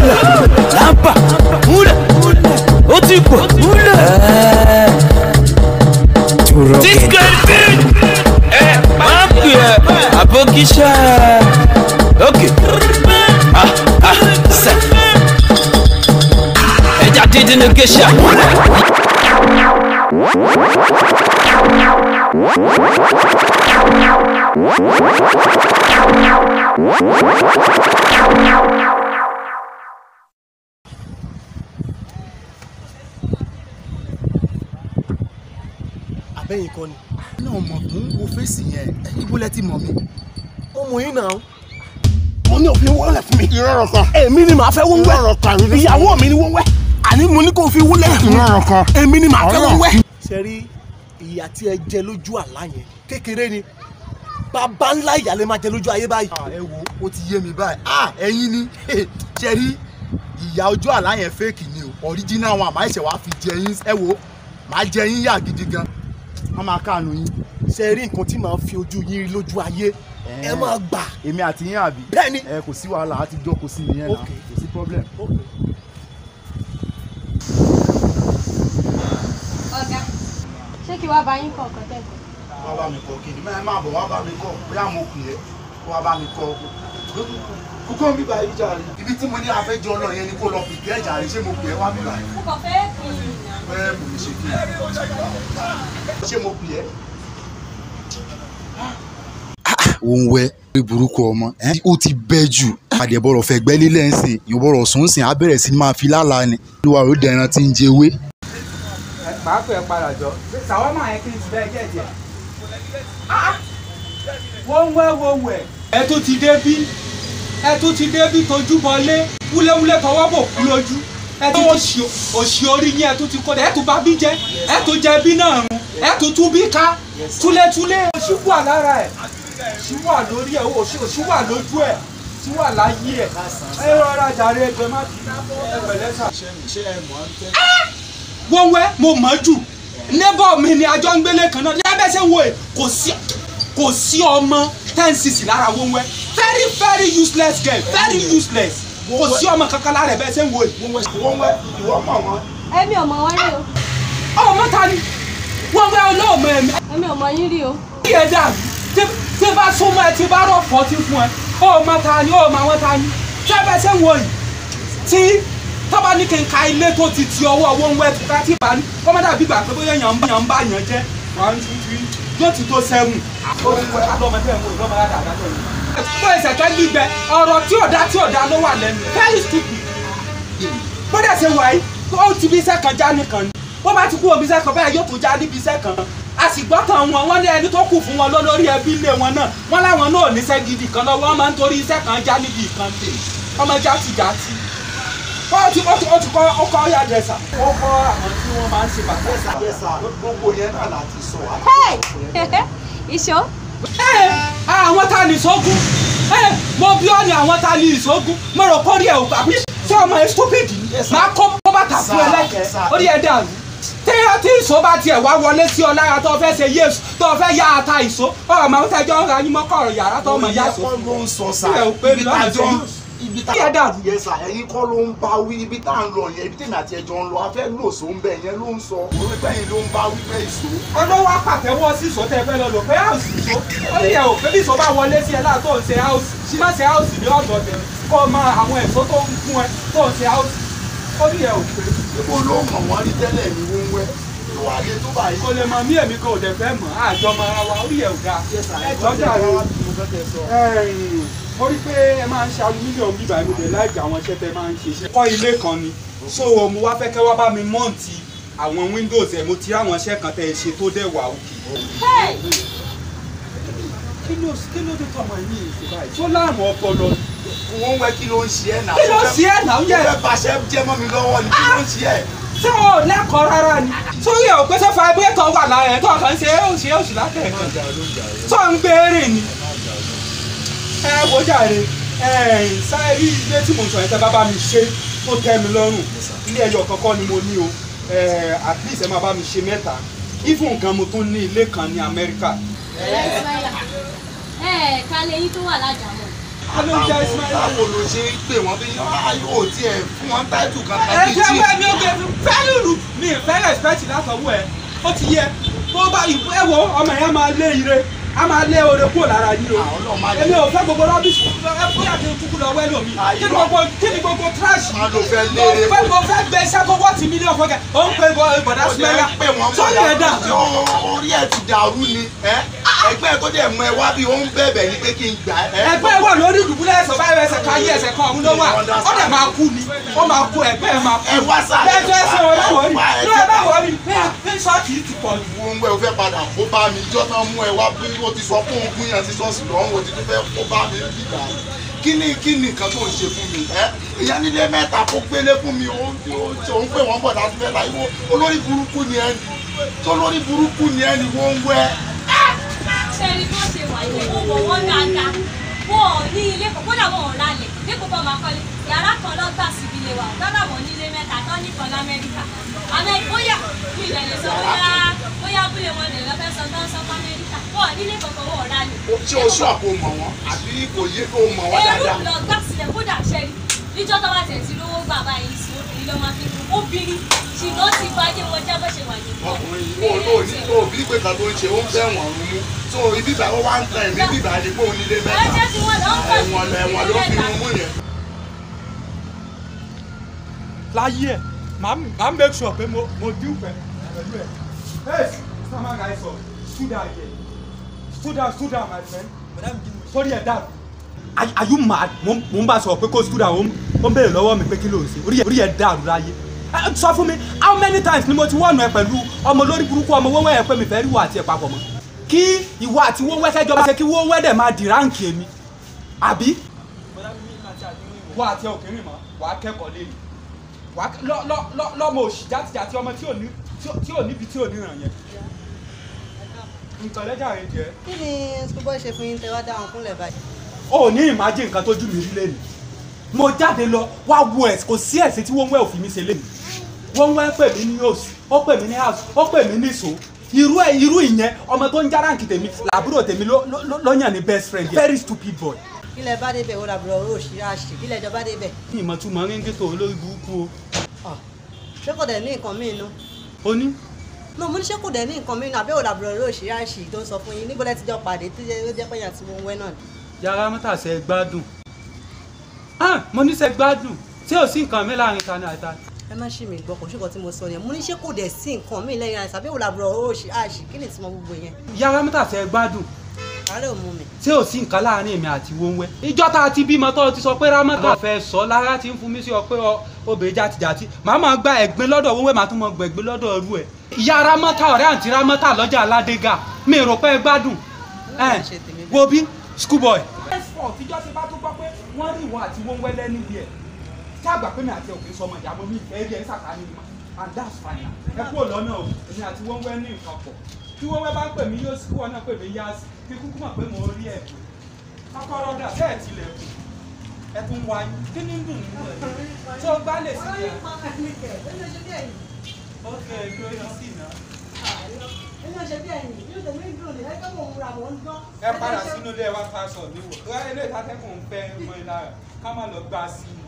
múlẹ̀ lápá múlẹ̀ ó ti pọ̀ múlẹ̀. this girl big ẹ máa pè ẹ àbókíṣẹ́ ok ah ah sẹ ẹja dídín ní geisha. abẹ́yìn kan ni. náà mọ̀ fún wo fèsì yẹn ibo lẹ ti mọ̀ mi. ó mọ yín náà. mo ní òfin wọlé fún mi. ìrọ̀rọ̀ kan èmi ni màá fẹ́ wọ́n ìrọ̀rọ̀ kan wẹ́. ìyàwó mi ni wọ́n wẹ́. àní mo ní kó fi wúlẹ̀ fún mi. ìrọ̀rọ̀ kan èmi ni màá fẹ́ Ọlọ́run. wọ́n wẹ́. ṣe rí ìyà tí ẹ jẹ lójú àlá yẹn kékeré ni bàbá ńlá ìyà lè máa jẹ lójú ayé báyìí. ẹ wo ó ti yé mi báyìí ah ẹ̀yin ni ṣe rí ìyá ojú àlá yẹn fake ni o original one àmọ́ ẹ̀ṣẹ̀ wàá fi jẹ yín ẹ wo màá jẹ yín yà gidi gan wọ́n máa káànù yín ṣe rí nǹkan tí màá fi ojú yín rí lójú ayé ẹ máa gbà. èmi àti yín àbí Bẹ́ẹ̀ni. ẹ kò sí wàhálà á ti jókòó sí nìyẹn náà Ok. kò sí problem. ọ̀gá ṣé kí wàá bá yín kọ̀ ọ̀kan tẹ́kọ̀ọ́. wọ́n bá mi kọ́ kí ni mẹ́rin máa bọ̀ wọ́n bá mi kọ́ bóyá mo pè é wọ́n bá mi kọ́ kókó mi bá yí jàre ibi tí mo ní afẹ́jọ́ náà yẹn ni kó lọ pìkẹ́ ẹ̀ jàre ṣé mo pè é wá mi báyìí mo kàn fẹ́ kí n bẹ́ẹ̀ mo lè ṣe kí ni ṣé mo pè é. òun wẹ orí burúkú ọmọ ẹ ó ti bẹ jù àdẹ̀bọ̀rọ̀ fẹ́ gbẹ́lé lẹ́sìn ìyọ̀bọ̀rọ̀ sùn sìn á bẹ̀rẹ̀ sí máa fi lálàá ni olúwa ló dẹran tí ń jẹwé. màá pè é padà jọ sàwọ́mà yẹn kí n ti bẹ́ẹ̀ jẹ́ díẹ̀. wọ́n wẹ́ wọ́n wẹ̀. ẹ tún ti dé bí ẹ tún ti dé bí tojú bọlé wúléwúlé tọwọ́ bò kú lójú ẹ tún ti òṣì orí yín ẹ tún ti kó dẹ ẹ tún bá bí jẹ ẹ tún jẹ bí náà rún ẹ tún tún bí ká túlétúlé òṣì wà lára ẹ òṣì wà lórí ẹ òṣì òṣì wà lójú ẹ òṣì wà láyé ẹ ẹ rọra jàre ẹgbẹ má bí ẹ pẹ̀lẹ́ sà wọ́n wẹ́ mo mọ̀ jù neighbor mi ni àjọ ń gbélé kan náà lábẹ́ ṣe ń wo ẹ̀ kò sí kò sí ọmọ ten six lára wọ́n wẹ́ very very useless girl very useless kò sí ọmọ kankan lára ẹ̀ bẹ́ẹ̀ ṣe ń wo ẹ̀. wọ́n wẹ́ ìwọ mọ̀ wọ́n. èmi ò mọ̀ wọ́n rí o ọmọ ta ni wọ́n wẹ́ olóòmọ ẹ̀mí. èmi ò mọ̀ yín rí o. kí ẹ dà tí tí bá súnmọ́ ẹ tí bá rọ̀ fọ́tí fún ẹ ọmọ ta ni ọmọ àwọn ta ni tí ẹ bẹ́ẹ̀ ṣe ń wo yìí tí tọ́ba ní kí n ka ilé tó ti ti ọwọ́ owó ń wẹ́ tuta tí bá ní kọ́mọ́dà bí gbà pé bóyá èèyàn ń bá èèyàn ń bá èèyàn jẹ́ one two three yóò ti tó sẹ́wọ̀n. alọ́mọdé ẹ̀ mú ìlọ́mọ yàrá àdájọ́ yìí. fún ìṣẹ̀kẹ́ gbígbẹ ọ̀rọ̀ tí ọ̀dà tí ọ̀dà ló wà lẹ́nu very stupid. bóde ṣe wà yìí ó ti bí iṣẹ́ kan já nìkan ni bó bá ti kú òbí iṣẹ́ kan bẹ́ẹ̀ yóò tún já níbi iṣẹ́ kan a sì gbọ́ tán wọn wọ́n ní ẹni tó kù fún wọn lólórí ẹbí ilé wọn náà wọ́n láwọn náà níṣẹ́ gidi kan lọ́wọ́ wọn máa ń torí iṣẹ́ kan já níbi ìkan tè ọmọ játijàti ó ti ó ti ó ti kọ́ ó kọ́ ọ̀yà dẹ̀sà ó kọ́ àwọn tí wọ́n máa ń ṣe bàtà ẹ̀sà. yẹ́sà gbogbo yẹn náà láti sọ wá. ìṣó ẹ àwọn ta ni ìṣógun ẹ mo bí ọ ni àwọn ta ni ìṣógun mo rò kórìí ẹ ò gbà pé ṣé ọmọ ẹ stupid ni máa kó kó bàtà fún ẹ lẹ́kẹ̀ẹ́ orí ẹ dàrú tí tí ìṣó bá tiẹ̀ wá wọlé sí ọ lára tó fẹ́ ṣe yéésù tó fẹ́ yá ata ìṣó ọmọ àwọn tẹjọ́ ń ra yín mọ́kọ̀rọ̀ yàrá tó mọ̀ yá ìyẹn ìṣó kọ́ ló ń sọ sá Ilé ò pé mi ibi lọ́nà tájọ́ tó ibi tá Kí ẹ dàrú. yẹsà ẹ̀yin kọ́ ló ń bá wí ibi tá à ń lọ yẹn ibi tèmi àti ẹjọ́ ń lọ afẹ́ lòsó ń bẹ yẹn ló ń sọ orí pẹ́yìn ló ń bá wí pẹ́ ìṣó. olówó apàtẹ́wọ́ sí ìṣó tẹ́ fẹ́ lọ lò pé áùsì ìṣó ó yẹ ò pé bí ìṣó bá wọlé sí ẹ láà tó ń ṣe áùsì ṣí má ṣe áùsì ní ọ̀dọ̀ tẹ̀ kó o mọ àwọn ẹ̀ṣọ́ tó ń fún ẹ tó ń ṣe áùsì ó yẹ ò pé ibo ló mọ̀ wọ́n rí tẹ́lẹ̀ ní wọ́nwẹ́ ìwà ayé tó báyìí. kò lè mọ mí èmi kan ò dẹ̀ fẹ́ mọ̀ àjọ mọ ara wa ó yẹ ò dáa ẹjọ́ dàrú mo rí pé ẹ máa ń ṣe alumílíọ̀nù bíbá mi dẹ̀ láìka àwọn iṣẹ́ tẹ máa ń ṣe kọ́ ilé kan ni so mo wá fẹ́ kẹ́ wá bá mi mọ́ǹtì àwọn windows ẹ̀ mo ti rí àwọn iṣẹ́ kan tẹ́ ẹ ṣe tó dẹ̀ wà òkè kí ló kí ló dé tọmọ yìí ìṣe báyìí tó láàmú ọpọlọ ni. wọ́n wẹ́ kí ló ń ṣe ẹ̀ náà. kí ló ṣe é náà ó yẹ fẹ́ bàṣẹ jẹ́ mọ́ mi lọ́wọ́ ni kí ló ń ṣe ẹ̀. tí o lẹ́kọ̀ọ́ rárá ni sórí ẹ̀ ò pé sẹ́fà ẹgbẹ́ tó wà lára ẹ̀ tó kàn ń ṣe é òṣì òṣì látẹ̀kọ̀ tó ń gbére ni. ẹ wo jàre ẹ sáré ilé tí mo sọ yẹn tẹ bá bá mi ṣe tó tẹ́ mi lọ́rùn ilé ẹyọ kankan ni mo ní o ẹ at least ẹ máa bá mi ṣe mẹ́ta even gan mo tún ní ilé kan ní Amẹ́ríkà ẹ ká lẹ́yìn tó wà lájàmọ́. ló ń jẹ́ Ismaila. báwo ló ṣe ń pè wọ́n bí yóò tiẹ̀ fún wọn táìtù kankan ẹ bíi jẹ́ tí. pé mi ò gbé fẹ́ẹ́ rù mi ì fẹ́ respect látọwọ́ ẹ ó ti yẹ tó bá ìbú ẹ wo ọmọ yẹn máa lé ire a máa lé ore kúrò lára yín o Àwọn náà máa lé. èmi ò fẹ́ gbogbo rọ́bìsì ẹ bóyá kí n kúkú lọ wẹ́lò mi kí ni gbogbo kí ni gbogbo trash Má ló fẹ́ lé mo ere fẹ́ kúrò. mo fẹ́ gbé iṣẹ́ tó wọ́ọ̀tì mílíọ̀nù fọ́kẹ́ ó ń pe bọ̀dá ó jẹ́ Ismaila pé wọ́n tó yẹ dà orí ẹ̀ ti dàrú ni ẹ́ ẹgbẹ́ ẹ̀ tó dẹ̀ mọ ẹ wá bí ó ń bẹ̀bẹ̀ ní pé kí n gbà ẹ́. ẹgbẹ́ wà lórí ìdùbúlẹ̀ ẹsẹ̀ báyọ̀ ẹsẹ̀ kan ayé ẹsẹ̀ kan ọ̀hún ló wà ó dẹ̀ máa kú ni ó máa kú ẹgbẹ́ ẹ̀ máa kú ẹ wá sáré bẹ́ẹ̀ tó ẹsẹ̀ wọn láwọ̀ rí wá ẹ ní ẹ jẹ́ bá wọ̀ rí ní ṣọ́ọ̀kì yìí ti pọ̀ jù. wọ́n ń wẹ́ o fẹ́ padà kó bá mi ìjọ tán mú ẹ wá bí ó ti sọ fún ogún yẹn sí ṣọ́ọ̀ṣì lọ́hùn o ti tún fẹ́ kó bá mi bí gbà kí ni kí ni nǹkan tó ń ṣe fún mi ẹ ìyá nílé mẹ́ta kó gbélé fún mi ó ó ń pè wọ́n bọ̀dá tó fẹ́ láyé wọ́n olórí burúkú ni ẹ ní tó lórí burúkú ni ẹ ní wọ́n ń wẹ́ ṣẹ́ni bí wọ́n ṣe wà yìí ó wọ̀ wọ́n dáadáa wọ́n ò ní ilé kan kódà wọ́n ò ralẹ̀ dípò bọ́ máa kọ́lé yàrá kan lọ́gbà síbi ilé wa dọ́là wọ́n nílé mẹ́ta tán nìkan lamẹ́ríkà amẹ́ríkà bóyá mi ìlẹ̀ lè sọ bóyá bóyá abúlé wọn lè lọ́fẹ́ sọ tán sọ fún amẹ́ríkà wọ́n ò nílé kankan wọ́n ò ralẹ̀. ṣé o ṣọ́ àpò mọ̀ wọ́n àbí kò yé kó mọ̀ wọ́n ẹrú dáadáa. lọ gbà sílẹ̀ kódà ṣẹ́ni níjọ́ tó bá tẹ̀ sí lówó gbà báyìí sí obìnrin ló máa fi kú obìnrin ṣìnà ti bájé wọn jẹ́ bó ṣe wà yìí. ọkùnrin yìí ó ní tó bí pé kan tó ń ṣe ó ń bẹ̀ wọ̀n rún mú tó ibi ìgbà ó wá ń tan ẹ̀mí bíbá ni pé òun nílé ẹ mẹ́ta jẹ́ kí wọ́n lọ́ọ́ kọ́ ẹ̀wọ̀n ẹ̀wọ̀n ló fi rún mú yẹn. láyé ẹ̀ máa máa make sure pé mo mo dín pẹ̀ pẹ̀lú ẹ̀. hey sama guy sọ stood down here stood down stood down my friend sórí ẹ̀ dàrú. are are you mad mo mo ń bá sọ pé kó stood down ó ń ó ń béèrè lọ́wọ́ mi pé kí ló ń ṣe orí ẹ̀ orí ẹ̀ dàrú láyé. Ẹ, sọ fún mi how many times ni mo ti wọ̀nù ẹ pẹ̀lú ọmọ lórí burúkú ọmọ wọ́wọ́ ẹ̀ pé mi fẹ́ rí wà àti ẹ̀ papọ̀ mọ́ kí ìwọ àti wọ́wọ́ kẹjọba ṣe kí wọ́wọ́ dẹ̀ máa di ráǹkì èmi àbí wà àti òkèrè mọ́ wà á kẹ́kọ̀ọ́ lé mi wà á lọ lọ lọ lọ́mọ òṣì játijàti ọmọ tí ò ní tí ò- tí ò níbi tí ò ní ràn yẹn nǹkan lẹ́jà rẹ jẹ́ kí ni schoolboy ṣe fún yín tẹ wá dáhùn kúnlẹ̀ báyìí. o ò ní ìmájì nǹkan tó jú mi rí lẹ́nu mo jáde lọ wá wo ẹ̀ kò sí ẹ̀sìn tí wọ́n ń wẹ́ òfin mi ṣe lẹ́nu wọ́n ń wẹ́ pè mí ní house ó pè mí ní house ó pè mí ní so irú ẹ̀ irú ìyẹn ọmọ tó ń já ráǹkì tèmi làbúrò tèmi ló ló- ló- ló yàn ní best friend yẹn very stupid boy kí lẹ bá débẹ̀ ó dàbọ̀ ọ̀rọ̀ òṣì àṣì kí lẹ jọ bá débẹ̀. ní ìmọ̀túmọ̀ ríngì tó olórí burúkú Ọ̀, ṣé kò dẹ̀ ní nǹkan míì nu. o ó ní no mo ní ṣé kò dẹ̀ ní nǹkan míì nu àbẹ́ ò dàbọ̀ ọ̀rọ̀ òṣì àṣì tó ń sọ fún yín níbo lẹ ti jọ pàdé tó jẹ́ ó jẹ́ pé yàn tí mo ń wẹ́ náà ni. yàrá mọ́tàṣẹ́ gbádùn ah mo ní sẹ́ gbádùn tí ò sí nǹkan mi láàrin tani àti tani. ẹ má ṣì mí gbọ́ kò ṣùkọ́ tí mo sọ yẹn mo ní ṣé kò dẹ̀ sí nǹkan míì lẹ́yìn àìsàn àbẹ́ ò dàbọ̀ ọ̀rọ̀ òṣì àṣì kí ni ìtumọ̀ gbogbo yẹn. yàrá mọ́tàṣẹ́ gbádùn àárẹ̀ ò mú mi. tí ò sí nǹkan láàrin èmi àti wọ́nwẹ́. ìjọ tá a ti bímọ tó o ti sọ pé rámọ́tà fẹ́ sọ lára ti ń fún mi sí ọ pé ọ obìnrin jàtìjàtì màá máa gba ẹ̀gbin lọ́dọ̀ wọ́nwẹ́ màá tún máa gba ẹ̀gbin lọ́dọ̀ ọrú ẹ̀. ìyá rámọ́tà ọ̀rẹ́ àǹtí rámọ́tà lọ́jà aládégà mi rò pé ẹ gbádùn. ẹ ṣe tèmi bẹ́ẹ̀. wo bí schoolboy. tíjọ́ ti bá tún gbọ́ pé wọ́n rí ìwọ àti wọ́nwẹ́ lẹ́nu bí ẹ̀ tí àgbà pé mi àti òkè sọmọ ìyá mo mi ìfẹ́ rí ẹ sàkání mi mọ́ and that's fine ẹ kúrò lọ́nà o èmi àti wọ́nwẹ́ ní nǹkan pọ̀ tí wọ́nwẹ́ bá ń pè mí yóò sí kí wọ́n náà pè mí yá sí kí kúkú mọ̀ pé mo rí ẹ̀ kọ́kọ́rọ́ dà bẹ́ẹ̀ tilẹ̀kùn ẹ tún wá kí ní dùn nínú ẹ̀ tí ó gbá lè sí ẹ̀ ó kẹ́ ẹ lórí sí iná ẹ padà sínú ilé wa fásọ níwò tó ẹ lè tàtẹ́kùn ń fẹ́ mọ́ ẹ lára ká má lọ gbá sí i.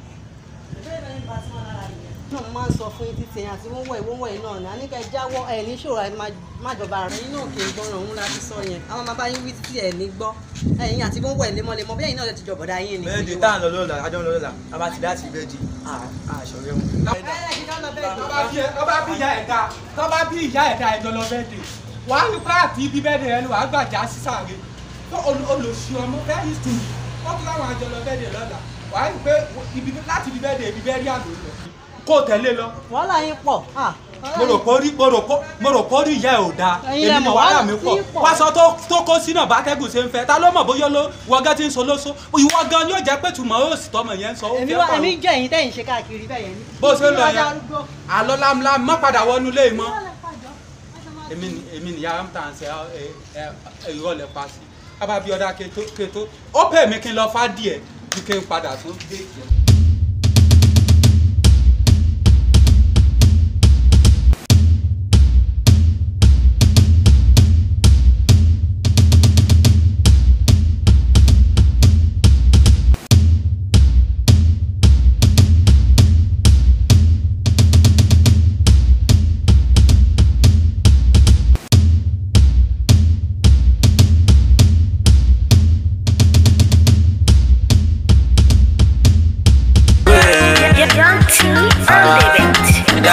náà mo máa ń sọ fún yín títí ẹ̀yìn àti wọ́wọ́ ìwọ́wọ́ yìí náà ní àníkẹ́ jáwọ́ ẹ̀ ní ṣòro ẹ̀ má jọba rẹ̀ yín náà kì í gbọ́ràn òun láti sọ yẹn àwọn máa bá yín wí títí ẹ̀ ní gbọ́ ẹ̀yìn àti wọ́wọ́ ẹ̀ lemọ́lemọ́ bí ẹ̀yin náà lè ti jọ̀bọ̀dá yín ni. bẹ́ẹ̀ di tá à ń lọ lọ́la àjọ ń lọ lọ́la a bá ti dá sí bẹ́ẹ̀ di àṣọrẹ́ wọn. tọ́ba bí tọ́ba bí ìyá ẹ̀dá tọ́ba bí ìyá ẹ̀dá ẹ̀jọ̀ lọ bẹ́ẹ̀ dé wàá ní pààtì ibi bẹ́ẹ̀ dé ẹnu wàá gbàjà sísàrè tó olùsí ọmọ bẹ́ẹ̀ yìí tù wọ́n tún láwọn àjọ lọ bẹ́ẹ̀ dé lọ́la wàá ní pé ibi láti ibi bẹ́ẹ̀ dé ibi bẹ́ẹ̀ rí àlọ́ lọ kó o tẹ̀lé lọ wàhálà yín pọ̀ ah, mo rò pé orí mo rò pé mo rò pé orí ìyá ẹ̀ ò dáa Ẹ̀yin lẹ èmi mọ̀ mọ̀ wàhálà wàhálà mi tí pọ̀ ń pọ̀. wàṣọ tó tó kó sínú bátẹ́gùn ṣe ń fẹ́ ta ló mọ̀ bóyá ló wọgán tí ń so lóso ìwọ gan yóò jẹ́ pé tùmọ̀ ó sì tọmọ yẹn ń sọ ó èmi fẹ́ wá pọ̀ èmi jẹ́ ẹ̀yin tẹ́yìn ṣe káàkiri bẹ́ẹ̀ yẹn ni. bó ṣe ń lọ Ìwádìí yẹn arúgbó. àlọ́ lámúlámú má padà wọnú ilé mọ́ èmi ni èmi ni yàrá ń tà ń sẹ ẹ ẹ ìrọ̀lẹ́ pa sí abábíọ́dá kéto kéto ó pè mí kí n lọ fá díẹ̀ ju kí n padà tún dé ìkẹ́.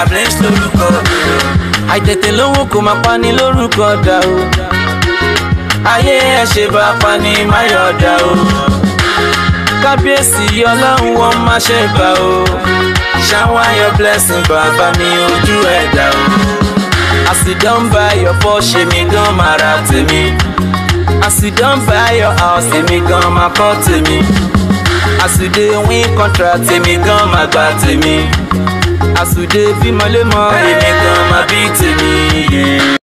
blaze lórúkọ mi o. àìtètè lówó kò máa pa ní lórúkọ dà o. ayé ẹ ṣe bá pa ní máyọ̀dà o. kábíyèsí ọlọ́run wọn má ṣe gbà o. shower your blessing bàbá mi ojú ẹ̀dá o. as you don buy your Porsche mi gan máa ra tèmi. as you don buy your house èmi gan máa kọ́ tèmi. as you dey win contract èmi gan máa gba tèmi. as you dey bímọ lémọ èmi gan máa bí tèmi. Yeah.